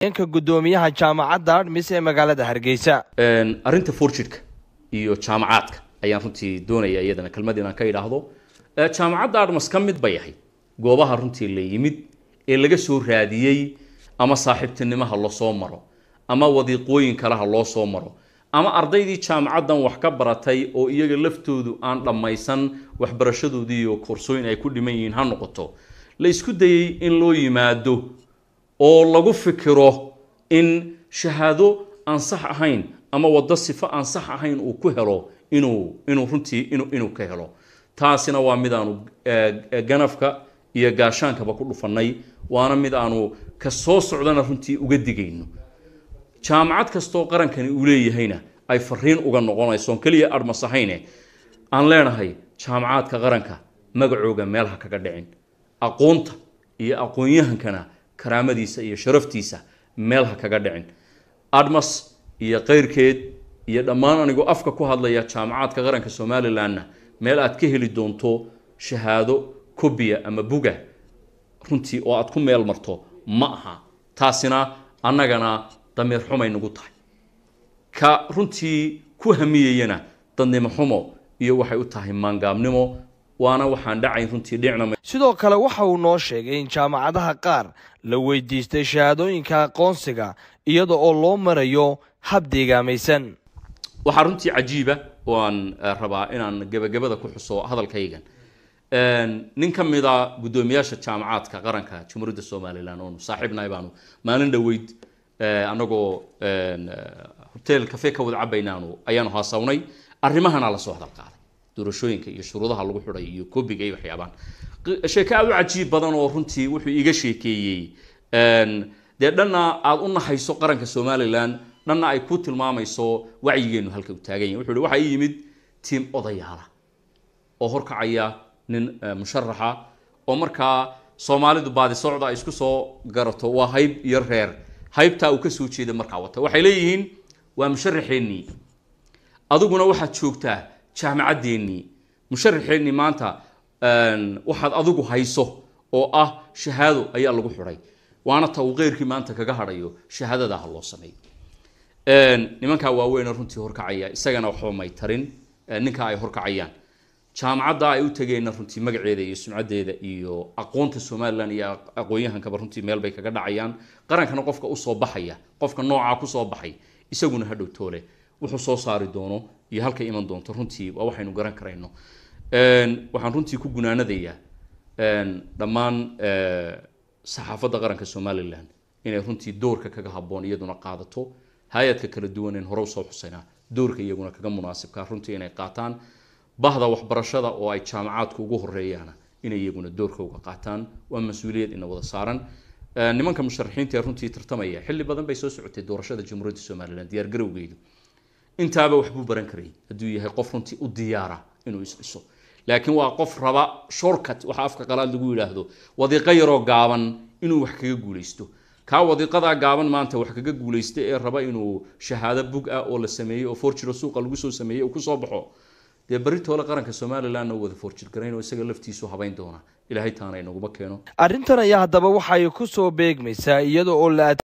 ka guddoomiyaha jaamacadda admis ee magaalada hargeysa arrinta forjidka iyo jaamacaadka ayaan runtii doonaya iyadana kelmad inaan ka idhaahdo jaamacadda admas ka mid bay ahayd goobaha runtii la yimid ee laga soo raadiyey ama saaxiibtinimaha lasoo maro ama wadiiqooyin kaleha loo soo maro ama ardaydii jaamacaddan wax ka baratay oo iyaga laftoodu aan dhammaysan waxbarashadoodii iyo koorsooyin ay ku dhiman yihiin ha noqoto la isku dayey in loo yimaado oo lagu fikiro in shahaado aan sax ahayn ama waddo sifo aan sax ahayn uu ku helo inuu inuu runtii inu inuu ka helo taasina waa mid aanu ganafka iyo gaashaankaba ku dhufannay waana mid aanu ka soo socdana runtii uga digayno jaamacad kastoo qarankani uu leeyahayna ay fariin uga noqonayso keliya adhmas ahayne aan leenahay jaamacaadka qaranka magacooga meel ha kaga dhicin aqoonta iyo aqoon-yahankana karaamadiisa iyo sharaftiisa meel ha kaga dhicin admas iyo keyrkeed iyo dhammaan anigoo afka ku hadlaya jaamacaadka qaranka somalilanna meel aad ka heli doonto shahaado kobiya ama buga runtii oo aad ku meel marto ma aha taasina annagana damiir xumay nagu tahay ka runtii ku hamiyeyana dadnimo xumo iyo waxay u tahay maangaabnimo waana waxaan dhacayn runtii dhicna sidoo kale waxa uu noo sheegay in jaamacadaha qaar la weydiistay shahaadooyinka aqoonsiga iyada oo loo marayo hab deegaamaysan waxaa runtii cajiiba oo aan rabaa inaan gebagabada ku xuso hadalkaygan nin ka mida guddoomiyaasha jaamacaadka qaranka jamhuuriyadda somalilan oonu saaxiibnahay baanu maalin dhoweyd anagoo hotel cafe ka wada cabaynaanu ayaanu haasawnay arrimahana lasoo hadal qaaday doorashooyinka iyo shuruudaha lagu xidhay iyo kobiga iyo waxyaabaan sheeke aada u cajiib badan oo runtii wuxuu iga sheekeeyey dee dhanna aada u naxayso qaranka somalilan dhanna ay ku tilmaamayso wacyigeenu halka u taagan yahy wuxuu hi waxaa ii yimid tiim odayaala oo horkacaya nin musharaxa oo markaa soomaalidu baadi socda ay isku soo garato waa hayb iyo reer haybtaa uu kasoo jeeda markaa wata waxay leeyihiin waa musharaxeennii adiguna waxaad joogtaa jaamacaddeenii musharaxeennii maanta waxaad adigu hayso oo ah shahaado ayaa lagu xidhay waana ta uu keyrkii maanta kaga hadhayo shahaadada ha loo sameeyo nimankaa waaweyn runtii horkacaya isagana waxba may tarin ninka ay horkacayaan jaamacadda ay u tageenna runtii magaceeda iyo sumcadeeda iyo aqoonta somalilan iyo aqoon-yahankaba runtii meel bay kaga dhacayaan qarankana qofka usoo baxaya qofka noocaa kusoo baxay isaguna hadhow toole wuxuu soo saari doono iyo halka iman doonto runtii waa waxaynu garan karayno waxaan runtii ku gunaanadayaa dhammaan saxaafadda qaranka somalilan inay runtii doorka kaga haboon iyaduna qaadato hay-adka kala duwan en hore usoo xusaynaa doorka iyaguna kaga munaasibkaa runtii inay qaataan bahda waxbarashada oo ay jaamacaadku ugu horeeyaana inay iyaguna doorka uga qaataan waa mas-uuliyad ina wada saaran nimanka musharaxiinta ee runtii tartamaya xilli badan bay soo socotay doorashada jamhuuriyadda somalilan diyaar garowgeedu intaaba waxbuu baran karayay hadduu yahay qof runtii u diyaara inuu isdhiso laakiin waa qof raba shortcut waxa afka qalaad lagu yidhaahdo wadiiqo yaroo gaaban inuu wax kaga guulaysto kaa wadiiqadaa gaaban maanta wax kaga guulaysta ee raba inuu shahaado bug ah oo la sameeyey oo forjiro suuqa lagu soo sameeyey uu kusoo baxo dee beritoole qaranka somalilanna u wada forjir garayn oo isaga laftiisu habayn doona ilaahay taana inaguma keeno arrintan ayaa haddaba waxay ku soo beegmaysaa iyada oo la